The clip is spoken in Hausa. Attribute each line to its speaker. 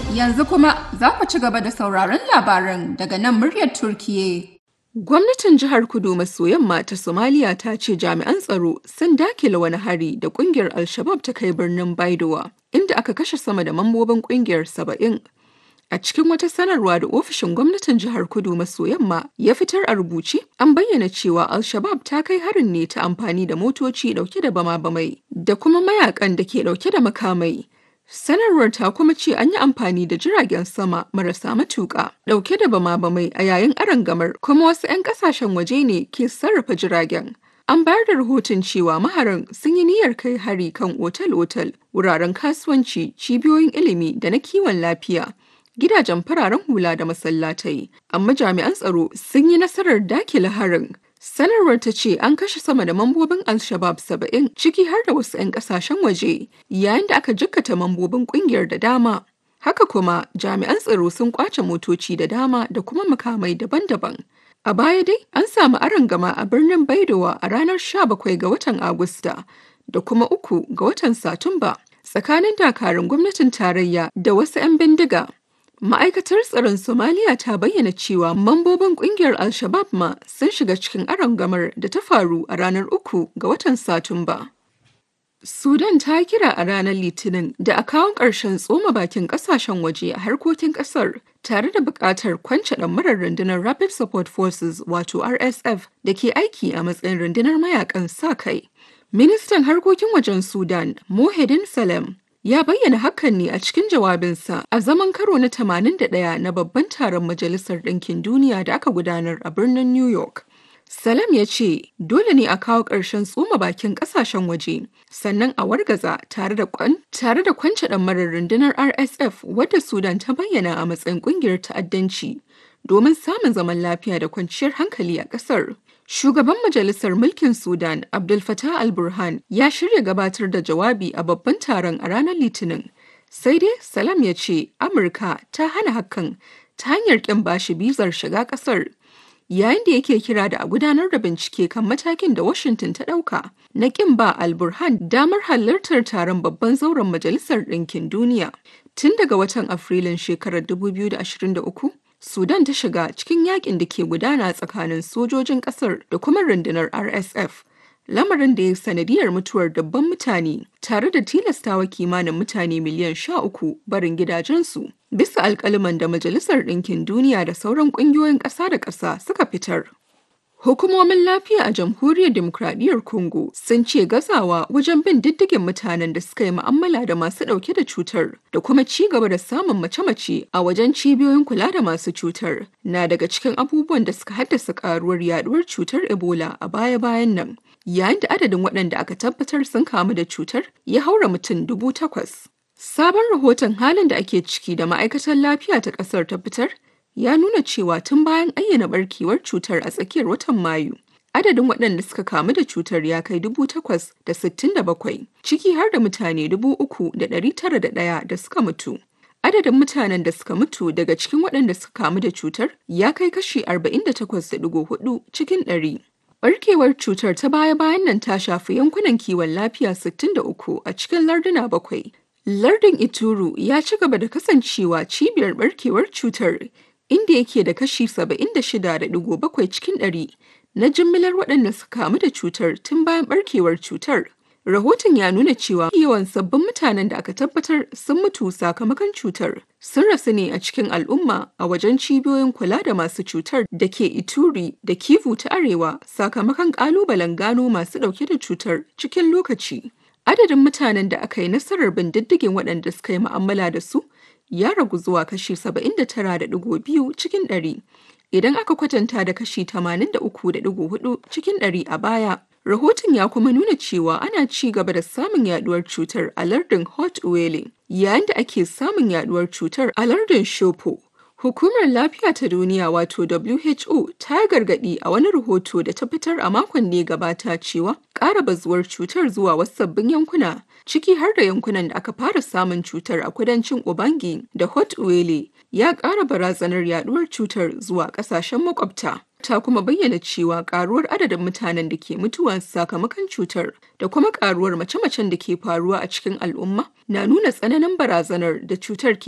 Speaker 1: Yanzu kuma za ku ci gaba da sauraron labaran daga nan muryar Turkiye.
Speaker 2: Gwamnatin jihar Kudu maso yamma ta Somalia ta ce jami'an tsaro sun dakile wani hari da kungiyar Al-Shabab ta kai birnin Baidowa, inda aka kashe sama da mambobin kungiyar saba'in. A cikin wata sanarwa da ofishin gwamnatin jihar Kudu maso yamma ya fitar a rubuce, an bayyana cewa Al-Shabab ta kai harin ne ta amfani da motoci dauke da bama-bamai da kuma mayakan da ke dauke da makamai. Sanarwar ta kuma ce an yi amfani da jiragen sama marasa matuƙa ɗauke da bama-bamai a yayin arangamar kuma wasu 'yan ƙasashen waje ne ke sarrafa jiragen. An bayar da rahoton cewa maharan sun yi niyyar kai hari kan otal-otal, wuraren kasuwanci, cibiyoyin ilimi da na kiwon lafiya, gidajen fararen hula da masallatai, amma jami'an tsaro sun yi nasarar dakile harin. Sanarwar ta ce an kashe sama da mambobin Al-Shabab saba'in ciki har da wasu 'yan kasashen waje yayin da aka jikkata mambobin kungiyar da dama. Haka kuma jami'an tsaro sun kwace motoci da dama da kuma makamai daban-daban. A baya dai an samu arangama a birnin Baidowa a ranar 17 ga watan Agusta da kuma uku ga watan Satumba tsakanin dakarun gwamnatin tarayya da wasu 'yan bindiga. Ma'aikatar tsaron Somaliya ta bayyana cewa mambobin kungiyar Al-Shabab ma sun shiga cikin arangamar da ta faru a ranar uku ga watan Satumba. Sudan ta kira a ranar Litinin da a kawo ƙarshen tsoma bakin ƙasashen waje a harkokin ƙasar tare da buƙatar kwance ɗamarar rundunar Rapid Support Forces wato RSF da ke aiki a matsayin rundunar mayakan sa kai. Ministan harkokin wajen Sudan, Mohedin Salem, ya bayyana hakan ne a cikin jawabinsa a zaman karo na 81 na babban taron Majalisar Ɗinkin Duniya da aka gudanar a birnin New York. Salam ya ce dole ne a kawo ƙarshen tsoma bakin ƙasashen waje sannan a wargaza tare da kwan tare da kwance ɗamarar rundunar RSF wadda Sudan ta bayyana a matsayin ƙungiyar ta'addanci domin samun zaman lafiya da kwanciyar hankali a ƙasar. Shugaban Majalisar Mulkin Sudan, Abdul Fattah al-Burhan, ya shirya gabatar da jawabi a babban taron a ranar Litinin. Sai dai Salam ya ce Amurka ta hana hakan ta hanyar ƙin bashi bizar shiga ƙasar. Yayin da yake kira da a gudanar da bincike kan matakin da Washington ta ɗauka na ƙin ba al-Burhan damar halartar taron babban zauren Majalisar Ɗinkin Duniya. Tun daga watan Afrilun shekarar 2023, Sudan ta shiga cikin yakin da ke gudana tsakanin sojojin kasar da kuma rundunar RSF. Lamarin da ya sanadiyar mutuwar dabban mutane tare da tilastawa kimanin mutane miliyan sha uku barin gidajensu bisa alkaliman da Majalisar Ɗinkin Duniya da sauran ƙungiyoyin ƙasa da ƙasa suka fitar. Hukumomin lafiya a Jamhuriyar Demokradiyyar Congo sun ce gazawa wajen bin diddigin mutanen da suka yi mu'amala da masu ɗauke da cutar da kuma ci gaba da samun mace-mace a wajen cibiyoyin kula da masu cutar na daga cikin abubuwan da suka haddasa karuwar yaduwar cutar Ebola a baya-bayan nan. Yayin da adadin waɗanda aka tabbatar sun kamu da cutar ya haura mutum dubu takwas. Sabon rahoton halin da ake ciki da ma'aikatar lafiya ta ƙasar ta fitar ya nuna cewa tun bayan ayyana barkewar cutar a tsakiyar watan Mayu, adadin waɗanda suka kamu da cutar ya kai dubu takwas da sittin da bakwai, ciki har da mutane dubu uku da ɗari tara da ɗaya da suka mutu. Adadin mutanen da suka mutu daga cikin waɗanda suka kamu da cutar ya kai kashi arba'in da takwas da ɗigo hudu cikin ɗari. Barkewar cutar ta baya-bayan nan ta shafi yankunan kiwon lafiya 63 a cikin larduna bakwai. Lardin Ituru ya ci gaba da kasancewa cibiyar barkewar cutar inda yake da kashi 76.7 cikin ɗari na jimillar waɗanda suka kamu da cutar tun bayan barkewar cutar. Rahoton ya nuna cewa yawan sabbin mutanen da aka tabbatar sun mutu sakamakon cutar sun rasu ne a cikin al'umma a wajen cibiyoyin kula da masu cutar da ke Ituri da Kivu ta Arewa sakamakon ƙalubalen gano masu ɗauke da cutar cikin lokaci. Adadin mutanen da aka yi nasarar bin diddigin waɗanda suka yi mu'amala da su ya ragu zuwa kashi 79.2 cikin ɗari. Idan aka kwatanta da kashi 83.4 cikin ɗari a baya, rahoton ya kuma nuna cewa ana ci gaba da samun yaduwar cutar a lardin Hot Wele, yayin da ake samun yaduwar cutar a lardin Shopo. Hukumar Lafiya ta Duniya wato WHO ta gargaɗi a wani rahoto da ta fitar a makon da ya gabata cewa ƙara bazuwar cutar zuwa wasu sabbin yankuna ciki har da yankunan da aka fara samun cutar a kudancin Ubangi da Hot Wele ya ƙara barazanar yaduwar cutar zuwa ƙasashen makwabta. Ta kuma bayyana cewa ƙaruwar adadin mutanen da ke mutuwa sakamakon cutar da kuma ƙaruwar mace-macen da ke faruwa a cikin al'umma na nuna tsananin barazanar da cutar ke